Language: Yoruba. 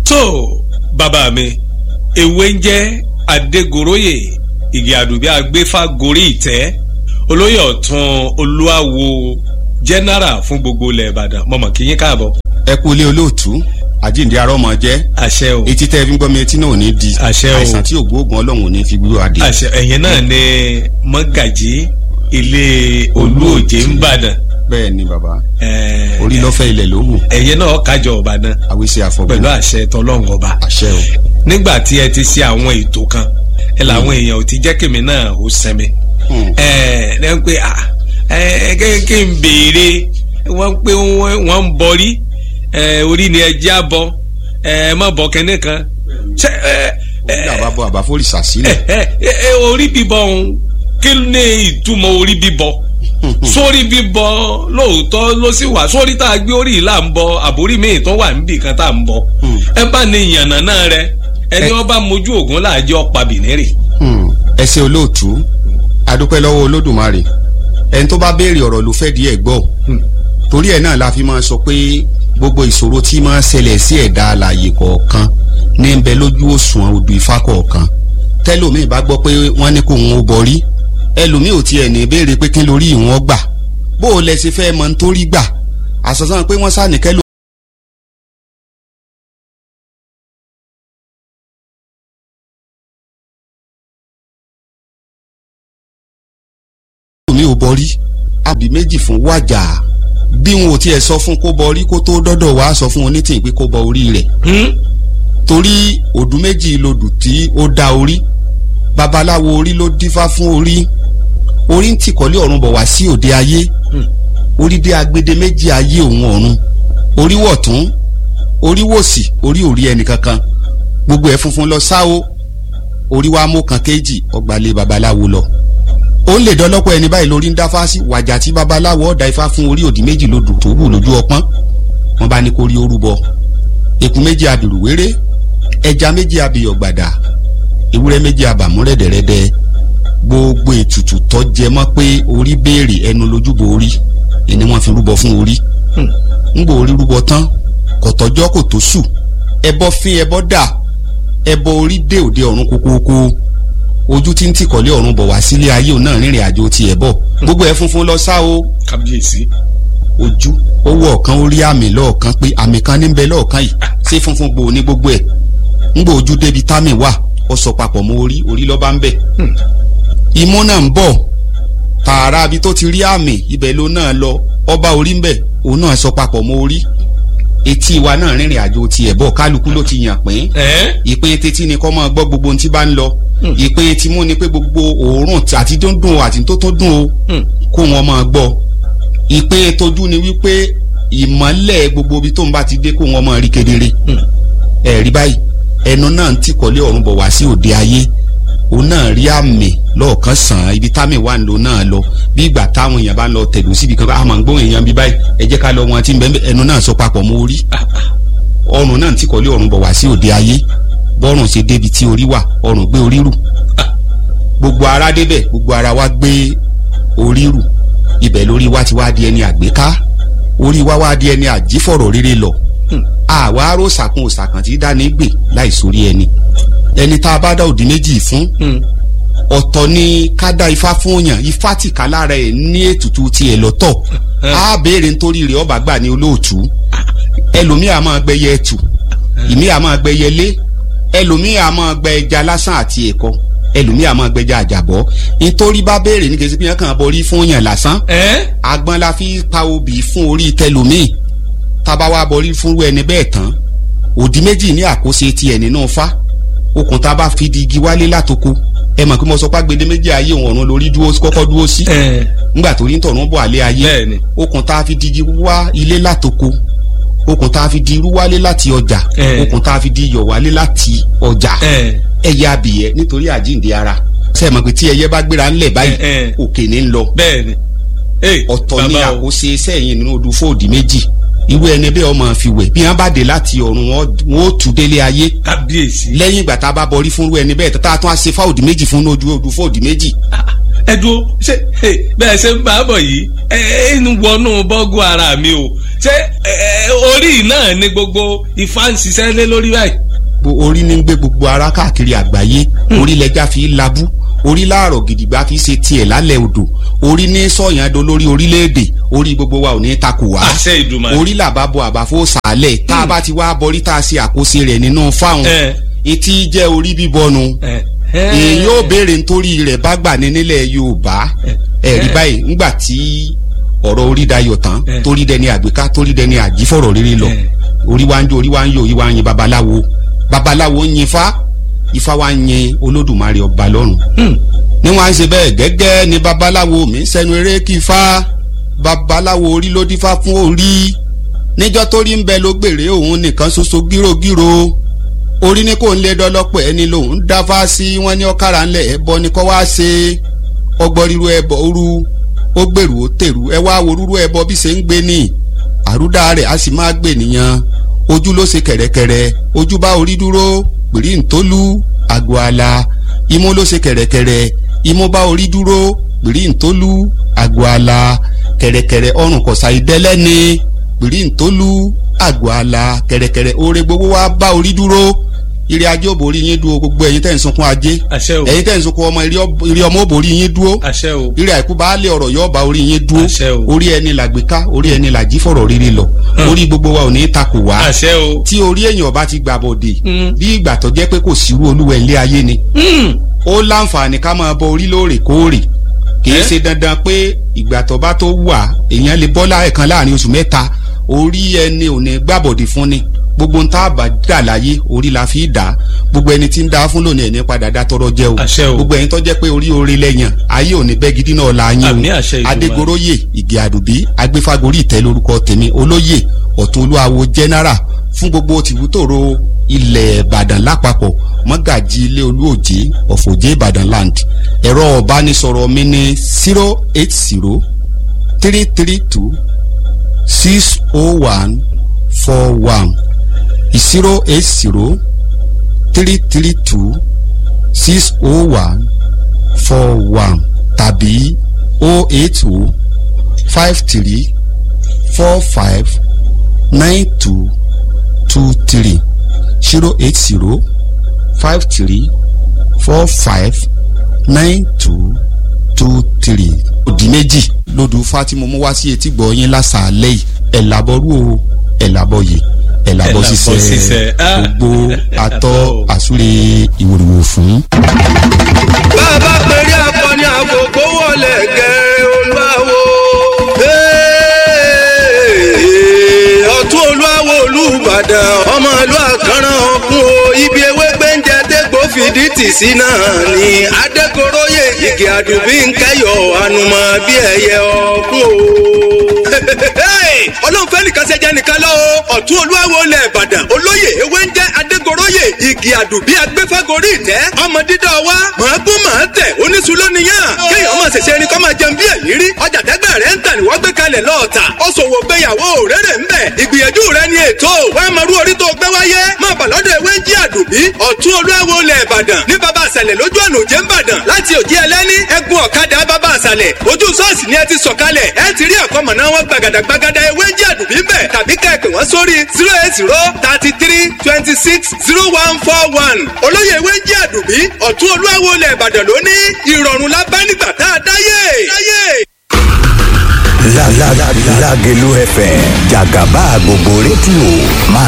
tó bàbá mi ewé ń jẹ́ adégoróyè ìgè àdùbí agbéfà gorí ìtẹ́ olóyè ọ̀tún olúwawo jẹ́nẹ́rà fún gbogbo ilẹ̀ ìbàdàn mọ̀mọ́ kí yín káàbọ̀. ẹ kú ilé olóòtú àjíǹde arọ́ mọ jẹ́ àṣẹ o etí tẹ́ fi ń gbọ́ mi etí náà ò ní di Àṣẹ o. àìsàn tí ògbóògùn ọlọ́run ò ní fi gbúrò adé. àṣẹ ẹ̀yin náà ni mọ́gàjí ilé olúòjé ń bàdàn bẹ́ẹ̀ ni bàbá ẹ̀ẹ́, orí lọ́fẹ́ ilẹ̀ ló wù ẹ̀yin náà kájọ ọ̀bàdàn àwíṣe àfọ̀gbọ́n pẹ̀lú àṣẹ tọlọ́run ọba àṣẹ o. nígbà tí ẹ ti ṣe àwọn ètò kan ẹ làwọn èèyàn ò ti jẹ́ kèmí náà ó sẹ́mi Hmm. ẹ ẹ ń pè à ẹ kí kí n béèrè wọ́n pé wọ́n wọ́n ń bọrí ẹ orí ni ẹ já bọ ẹ má bọ kẹ́ne kan ṣe ẹ orí àbábọ̀ àbáfórìṣà sílẹ̀ ẹ ẹ ẹ orí bíbọ ọ̀hún kí ni ìtumọ̀ orí bíbọ sórí bíbọ lóòótọ́ ló sì wà sórí tá a gbé orí yìí là ń bọ àbórí míì tó wà níbì kan tá a ń bọ Hmm. ẹ bá ní ìyànnà náà rẹ ẹni Ẹ- wọn bá mojú ògùn láàjẹ ọ̀pá bìnírì. Hmm. ẹ ṣé olóòtú adúpẹ́ lọ́wọ́ olódùmarè ẹni tó bá béèrè ọ̀rọ̀ ló fẹ́ di ẹ̀ gbọ́ Hmm. torí ẹ̀ náà la fi máa sọ pé gbogbo ìṣòro tí máa ń ṣẹlẹ̀ sí ẹ̀dá alààyè kọ̀ọ̀kan ní ń bẹ lójú òṣùwọ̀n odù ifá kọ̀ọ̀kan tẹ́lòmíì bá gbọ́ pé wọ́n ní kó òun ó borí ẹlòmíì ò tiẹ̀ ní béèrè pé kí lórí ìwọ̀n gbà bó o lẹ ṣe fẹ́ mọ nítorí gbà àṣàṣàn pé wọ́n sá ní kẹ́lò mi ò bọrí àbí méjì fún wájà bí wọn ò tiẹ̀ sọ fún kó bọrí kó tó dọ́dọ̀ wá sọ fún onítìyìn pé kó bọ orí rẹ̀ Hmm? torí òdù méjì lodù tí ó dá orí babaláwo orí ló dífá fún orí orí ń tìkọ́lé ọ̀run bọ̀ wá sí òde ayé Hmm. orí dé agbede méjì ayé òun ọ̀run orí wọ̀tún orí wòsì orí òrí ẹnì kankan gbogbo ẹ̀ funfun lọ sáwó orí wa mú kan kéjì ọgbàlẹ̀ babaláwo lọ ó ń lè dọ́lọ́pọ̀ ẹni báyìí lórí ń dáfá sí wàjà tí babaláwo ọ̀dà ifá fún orí òdì méjì lodù tó wù lójú ọpọ́n wọn bá ní kó rí orúbọ eku méjì abìrùwéré ẹja méjì abìyọ̀ gbàdà ewúrẹ́ méjì abàmú rẹ́dẹ̀rẹ́dẹ́ gbogbo ètùtù tó jẹ mọ́ pé orí béèrè ẹnu lójúbọ orí ẹni wọ́n fi rúbọ fún orí Hmm. ńgbò orí rúbọ tán kọ̀tọ́jọ́ kò tó sù ẹbọ fín ẹbọ dà ẹbọ orí dé òde ọ̀run kókóókó ojú tí ń tìkọ̀lé ọ̀run bọ̀ wá sílé ayé òun náà rìnrìn àjò tiẹ̀ bọ̀ gbogbo ẹ̀ funfun lọ sá o kábíyèsí. ojú ó wọ ọ̀kan ó rí àmì lọ́ọ̀kan pé àmì kan ní bẹ lọ́ọ̀kan yìí ṣé funfun gbòò ní gbogbo ẹ̀ ńgbò ojú débi támì wà ó sọ papọ̀ mọ́ orí orí lọ́ba ń bẹ̀. Hmm. imú náà ń bọ̀ tààrà abi tó ti rí àmì ibẹ̀ ló náà lọ ọba orí ń bẹ̀ òun náà sọ papọ̀ mọ́ orí etí wa náà rìnrìn àjò tiẹ̀ bọ̀ kálukú ló ti yàn pín ẹ ìpín tetí ni kọ́ máa gbọ́ gbogbo ohun tí bá ń lọ Hmm. ìpín timú ni pé gbogbo òórùn àti tó ń dùn o àti tó tó dùn o Hmm. kó wọn máa gbọ́ ìpín tójú ni wípé ìmọ́lẹ̀ gbogbo ibi tó ń bá ti dé kó wọn máa rí kedere Hmm. ẹ̀rí báyìí ẹnu náà ń tìkọ́lé ọ̀run bọ̀ wá sí òde ayé òun náà rí àmì lọ́ọ̀kan sàn án ibi támì wà ń lò náà lọ bí ìgbà táwọn èèyàn bá ń lọ tẹ̀dó síbi kan a máa ń gbóhùn èèyàn bí báyìí ẹ jẹ́ ká lọ wọn tí ń bẹ́ẹ̀ ẹnu náà sọ papọ̀ mọ́ orí ọrùn náà ń tìkọ́lé ọ̀run bọ̀ wá sí òde ayé bọ́rùn ṣe débi tí orí wà ọrùn gbé orí rù gbogbo ara débẹ̀ gbogbo ara wa gbé orí rù ibẹ̀ lórí wa ti wá di ẹni àgbéká orí wa wá di ẹni àjífọ̀rọ̀ rere lọ Hmm. àwa aró sàkún òsàkàn tí dání gbè láì sórí ẹni ẹni tá a bá dá òdì méjì fún Hmm. ọ̀tọ̀ ni ká dá ifá fún yàn ifá tì ká lára ẹ̀ ní ètùtù tiẹ̀ lọ́tọ̀ á béèrè nítorí rẹ̀ ọba gbà ní olóòtú ẹlòmíì á máa gbẹyẹ ẹtù ìmí á máa gbẹyẹ lé ẹlòmíì á máa gbẹ ẹja lásán àti ẹ̀kọ ẹlòmíì á máa gbẹja àjàbọ́ nítorí bá béèrè ní kẹsí pínyàn kan borí fún yàn lásán ẹ agbọ́n la fi pa obì fún orí tẹlòmíì tába wa borí fúnrú ẹni bẹ́ẹ̀ tán òdì méjì ní àkóso tiẹ̀ nínú fá okùn tá a bá fi di igi wálé látoko ẹ mọ̀ pé mo sọ pé agbede méjì ayé òun ọ̀run lórí dúró kọ́kọ́ dúró sí ẹ ńgbà tó rí ń tọ̀run bọ̀ àlẹ́ ayé bẹ́ẹ̀ni okùn tá a fi di igi wá ilé látoko okùn tá a fi di irú wálé láti ọjà Eh. okùn tá a fi di iyọ̀ wálé láti ọjà ẹ ẹyẹ abìyẹ nítorí àjíǹde ara ṣe é mọ̀ pé tí ẹyẹ bá gbéra ńlẹ̀ báyìí Eh, eh. òkè ní ń lọ bẹ́ẹ̀ni. ẹ ọ̀tọ̀ ni bàbá o. àkóso iṣẹ́ yìí nínú odù fóòdì méjì irú ẹni bẹ́ẹ̀ ọmọ fi wẹ̀ bí wọ́n bá dé láti ọ̀run wọn wọn ó tù délé ayé kábíyèsí. lẹ́yìn ìgbà tá a bá bọrí fún irú ẹni bẹ́ẹ̀ tá a tún á ṣe fáòdì méjì fún ojú odù fóòdì méjì ẹ dúró ṣe ẹ, bẹ́ẹ̀ ṣe ń bá a bọ̀ yìí ẹ ẹ ń wọnú bọ́gù ara mi o ṣé ẹ, ẹ, orí náà ni gbogbo ifá ń ṣiṣẹ́ lé lórí báyìí. Gbo- orí ní ń gbé gbogbo ara káàkiri àgbáyé orí lẹja fi ń labú orí láàrọ̀ gidigba fi ṣe tiẹ̀ lálẹ́ odò orí ní sọ̀yàn do lórí orílẹ̀-èdè orí gbogbo wa ò ní takò wá àṣẹ ìdùmarè. orí làbá bọ àbáfó sàálẹ̀ tá a bá ti wá bọrí tá a ṣe àkóso rẹ̀ nínú fáwọn ẹ etí jẹ́ orí bíbọnu ẹ ẹ. èyí ó béèrè nítorí rẹ̀ bá gbà ní nílẹ̀ Yorùbá ẹ̀rí báyìí ńgbà tí ọ̀rọ̀ orí dayọ̀ tán Eh. torí dẹni àgbéká torí dẹni àjífọ̀rọ̀ rere lọ Eh. orí wa ń jó orí wa ń yọ orí wa ń yin babaláwo babaláwo ń yin ifá ifá wa ń yin olódùmarè ọba lọ́run Hmm. ní wọn á ṣe bẹ́ẹ̀ gẹ́gẹ́ ni babaláwo mi sẹ́nu eré kí ifá babaláwo orí ló dífá fún orí níjọ́ tó rí ń bẹ ló gbèrè òun nìkan ṣoṣo gírògírò orí ní kò ń lé dọ́lọ́pọ̀ ẹni lòun dáfá sí wọn ní ọ̀kàrà ńlẹ̀ ẹbọ ni kọ́ wá ṣe ọgbọ́n ríru ẹbọ òru ó gbèrú ó tèrú ẹ wá wo rúrú ẹbọ bí ṣe ń gbé ní àrúdà rẹ̀ á sì máa gbè nìyẹn ojú ló ṣe kẹ̀rẹ̀kẹ̀rẹ̀ ojú bá orí dúró pèrí ntólú àgọ́ àlà imú ló ṣe kẹ̀rẹ̀kẹ̀rẹ̀ imú bá orí dúró pèrí ntólú àgọ́ àlà kẹ̀rẹ̀kẹ̀rẹ̀ ọrùn kọ̀sà ìdẹ́lẹ́ni pèrí ntólú àgọ́ àlà kẹ̀rẹ̀kẹ̀rẹ̀ oore gbogbo wa bá orí dúró ire ajé ò borí yín dúró gbogbo ẹ̀yin tẹ̀ ń sunkún ajé àṣẹ o ẹ̀yin tẹ̀ ń sunkún ọmọ ire ọmọ ò borí yín dúró àṣẹ o ire àìkú baálé ọ̀rọ̀ yóò bá orí yín dúró Àṣẹ o. orí ẹni làgbéká orí ẹni làjí fọ̀rọ̀ rere lọ orí gbogbo wa ò ní takò wá àṣẹ o. tí orí èèyàn bá ti gbà bọ̀dẹ̀ Mm. bí ìgbà tó jẹ́ pé kò sírú olúwa ilé ayé ni Hmm. ó láǹfààní ká máa bọ orí lóòrèkóòrè kì í Eh? ṣe dandan pé ìgbà tó bá tó wà èèyàn lè bọ́ láẹ̀kan láàrin oṣù mẹ́ta orí ẹni ò ní gbàbọ̀dẹ̀ fún ni gbogbo ń tá a bá dà láyé orí la fi dà á gbogbo ẹni tí ń dá fún lónìí ẹni padà dá tọrọ jẹ o Àṣẹ o. gbogbo ẹni tó jẹ́ pé orí orí lẹ́yìn ayé ò ní bẹ́ gidi náà la yín Àmì o àṣẹ Ìdùmarè. adégoróyè ìgè àdùbí agbéfagórí ìtẹ́ lórúkọ tèmi olóyè ọ̀tún olúwawo general fún gbogbo tìbútòrò ilẹ̀ ìbàdàn lápapọ̀ mọ́gàjì ilé olúòjé ọ̀fọ̀jẹ́ ìbàdàn land ẹ̀rọ ọ̀bánisọ̀rọ̀ mi ní zero eight zero three three two six oh one four one zero eight zero three three two six oh one four one tàbí oh eight oh five three four five nine two two three zero eight zero five three four five nine two two three. òdì méjì lódù fátìmọ̀ mú wá sí etí gbọ́ yín lásàálẹ̀ yìí ẹ̀ làbọ̀rú o ẹ̀ làbọ̀ yìí ẹ̀ làbọ̀ Ẹ̀làbọ̀ ṣiṣẹ́. ṣiṣẹ́ Ah. gbogbo atọ́ Atọ́. àsúre ìwòrìwò fún. bàbá pèrè akọni àkókò wọlé gẹ̀rẹ́ olúwawo. ọ̀tún olúwawo olúbàdàn ọmọ ìlú àkànràn ọ̀kun o ibi ewé gbẹ́ǹjẹ dégbò fìdí tì sí náà ni adékoróyè igi àdùbí ń kẹyọ ànùmọ̀ bí ẹyẹ ọ̀kun o. ọlọ́run fẹ́ nìkan ṣe jẹ́ nìkan lọ́wọ́ ọ̀tún olúwawo lẹ̀ ìbàdàn olóyè ewé ń jẹ́ adégoróyè igi àdùbí agbẹ́fẹ́gorí ìtẹ́ ọmọ dídá wa màá gún màá tẹ̀ oníṣu lóníyàn kéèyàn máa ṣẹ̀ṣẹ̀ ẹni kọ́ máa jẹun bí ẹ̀yìn rí ọjà tẹ́gbẹ́ rẹ̀ ń tà ní wọ́n gbé kalẹ̀ lọ́ọ̀tà ó ṣòwò gbéyàwó rere ń bẹ̀ ìgbìyànjú rẹ̀ ni ètò wọ́n máa rú orí tó gbé wáyé máa bà lọ́dọ̀ ewé ń jí àdùbí ọ̀tún olúwawo lẹ̀ ìbàdàn ní baba àṣàlẹ̀ lójú ọ̀nà òjé ń bàdàn láti òjì ẹlẹ́ni ẹ̀gún ọ̀kadà baba àṣàlẹ̀ ojú ṣọ́ọ̀ṣì ni ẹ ti sọ̀kalẹ̀ ẹ ti rí àkọ́mọ̀ná wọn gbàgàdà gbàgàdà ewé ń jí àdùbí ń bẹ̀ tàbí ká ẹ pè wọ́n sórí zero eight zero thirty three twenty six zero one four one olóyè ewé ń jí àdùbí ọ̀tún olúwawo lẹ̀ ìbàdàn lóní ìrọ̀rùn la bá nígbà tá a dáyé. dáyé. La la la Lágelú FM jàgàbá gbogbo rédíò máa